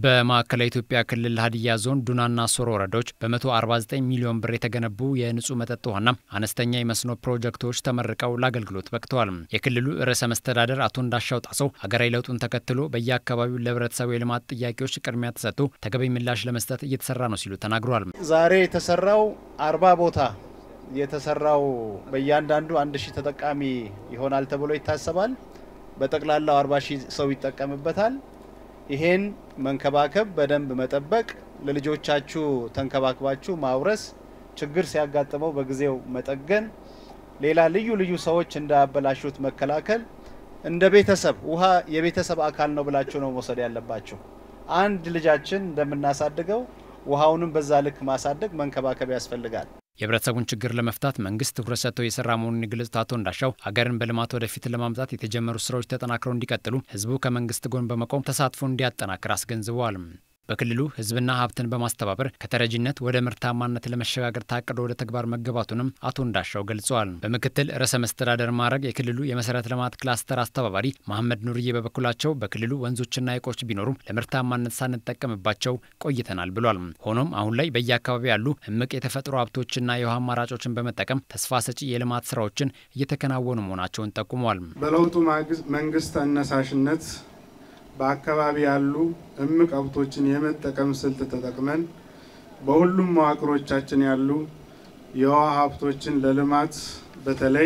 በማዕከላዊ ኢትዮጵያ ክልል ሀዲያ ዞን ዱናና ሶሮ ወረዳዎች በ149 ሚሊዮን ብር የተገነቡ የንጹህ መጠጥ ውሃና አነስተኛ የመስኖ ፕሮጀክቶች ተመርቀው ለአገልግሎት በቅተዋል። የክልሉ ርዕሰ መስተዳደር አቶ እንዳሻው ጣሰው ሀገራዊ ለውጡን ተከትሎ በየአካባቢው ለህብረተሰቡ የልማት ጥያቄዎች ቅድሚያ ተሰጥቶ ተገቢ ምላሽ ለመስጠት እየተሰራ ነው ሲሉ ተናግረዋል። ዛሬ የተሰራው አርባ ቦታ የተሰራው በእያንዳንዱ አንድ ሺህ ተጠቃሚ ይሆናል ተብሎ ይታሰባል። በጠቅላላው አርባ ሺህ ሰው ይጠቀምበታል። ይሄን መንከባከብ በደንብ መጠበቅ፣ ለልጆቻችሁ ተንከባክባችሁ ማውረስ፣ ችግር ሲያጋጥመው በጊዜው መጠገን፣ ሌላ ልዩ ልዩ ሰዎች እንዳያበላሹት መከላከል። እንደ ቤተሰብ ውሃ የቤተሰብ አካል ነው ብላችሁ ነው መውሰድ ያለባችሁ። አንድ ልጃችን እንደምናሳድገው ውሃውንም በዛ ልክ ማሳደግ መንከባከብ ያስፈልጋል። የህብረተሰቡን ችግር ለመፍታት መንግስት ትኩረት ሰጥቶ የሰራ መሆኑን የገለጹት አቶ እንዳሻው ሀገርን በልማት ወደፊት ለማምጣት የተጀመሩ ስራዎች ተጠናክረው እንዲቀጥሉ ህዝቡ ከመንግስት ጎን በመቆም ተሳትፎ እንዲያጠናክር አስገንዝበዋል። በክልሉ ህዝብና ሀብትን በማስተባበር ከተረጂነት ወደ ምርታማነት ለመሸጋገር ታቅዶ ወደ ተግባር መገባቱንም አቶ እንዳሻው ገልጸዋል። በምክትል ርዕሰ መስተዳደር ማዕረግ የክልሉ የመሰረተ ልማት ክላስተር አስተባባሪ መሐመድ ኑርዬ በበኩላቸው በክልሉ ወንዞችና ሐይቆች ቢኖሩም ለምርታማነት ሳንጠቀምባቸው ቆይተናል ብሏል። ሆኖም አሁን ላይ በየአካባቢው ያሉ እምቅ የተፈጥሮ ሀብቶችና የውሃ አማራጮችን በመጠቀም ተስፋ ሰጪ የልማት ስራዎችን እየተከናወኑ መሆናቸውን ጠቁመዋል። በለውጡ መንግስት አነሳሽነት በአካባቢ ያሉ እምቅ ሀብቶችን የመጠቀም ስልት ተጠቅመን በሁሉም መዋቅሮቻችን ያሉ የውሃ ሀብቶችን ለልማት በተለይ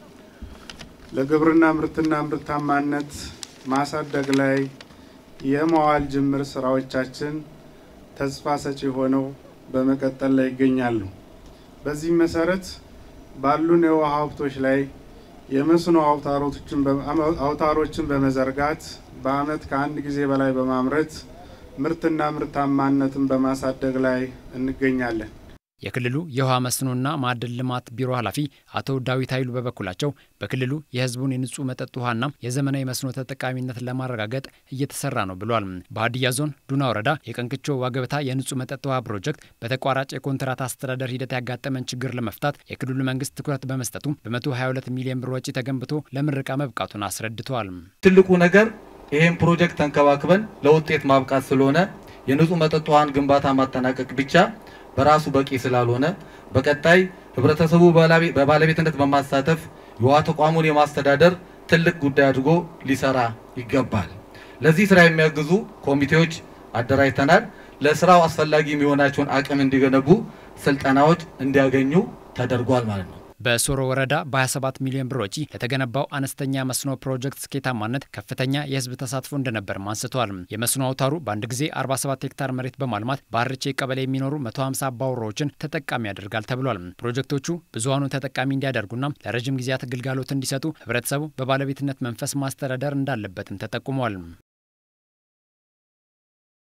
ለግብርና ምርትና ምርታማነት ማሳደግ ላይ የመዋል ጅምር ስራዎቻችን ተስፋ ሰጪ ሆነው በመቀጠል ላይ ይገኛሉ። በዚህም መሰረት ባሉን የውሃ ሀብቶች ላይ የመስኖ አውታሮችን በመዘርጋት በዓመት ከአንድ ጊዜ በላይ በማምረት ምርትና ምርታማነትን በማሳደግ ላይ እንገኛለን። የክልሉ የውሃ መስኖና ማዕድን ልማት ቢሮ ኃላፊ አቶ ዳዊት ኃይሉ በበኩላቸው በክልሉ የሕዝቡን የንጹህ መጠጥ ውሃና የዘመናዊ መስኖ ተጠቃሚነትን ለማረጋገጥ እየተሰራ ነው ብሏል። በሀዲያ ዞን ዱና ወረዳ የቀንክቾ ዋገበታ የንጹህ መጠጥ ውሃ ፕሮጀክት በተቋራጭ የኮንትራት አስተዳደር ሂደት ያጋጠመን ችግር ለመፍታት የክልሉ መንግስት ትኩረት በመስጠቱ በ122 ሚሊዮን ብር ወጪ ተገንብቶ ለምረቃ መብቃቱን አስረድተዋል። ትልቁ ነገር ይህን ፕሮጀክት ተንከባክበን ለውጤት ማብቃት ስለሆነ የንጹህ መጠጥ ውሃን ግንባታ ማጠናቀቅ ብቻ በራሱ በቂ ስላልሆነ በቀጣይ ህብረተሰቡ በባለቤትነት በማሳተፍ የውሃ ተቋሙን የማስተዳደር ትልቅ ጉዳይ አድርጎ ሊሰራ ይገባል። ለዚህ ስራ የሚያግዙ ኮሚቴዎች አደራጅተናል። ለስራው አስፈላጊ የሚሆናቸውን አቅም እንዲገነቡ ስልጠናዎች እንዲያገኙ ተደርጓል ማለት ነው። በሶሮ ወረዳ በ27 ሚሊዮን ብር ወጪ ለተገነባው አነስተኛ መስኖ ፕሮጀክት ስኬታማነት ከፍተኛ የህዝብ ተሳትፎ እንደነበርም አንስተዋል። የመስኖ አውታሩ በአንድ ጊዜ 47 ሄክታር መሬት በማልማት በሀርቼ ቀበሌ የሚኖሩ 150 አባወራዎችን ተጠቃሚ ያደርጋል ተብሏል። ፕሮጀክቶቹ ብዙሀኑን ተጠቃሚ እንዲያደርጉና ለረዥም ጊዜያት ግልጋሎት እንዲሰጡ ህብረተሰቡ በባለቤትነት መንፈስ ማስተዳደር እንዳለበትም ተጠቁሟል።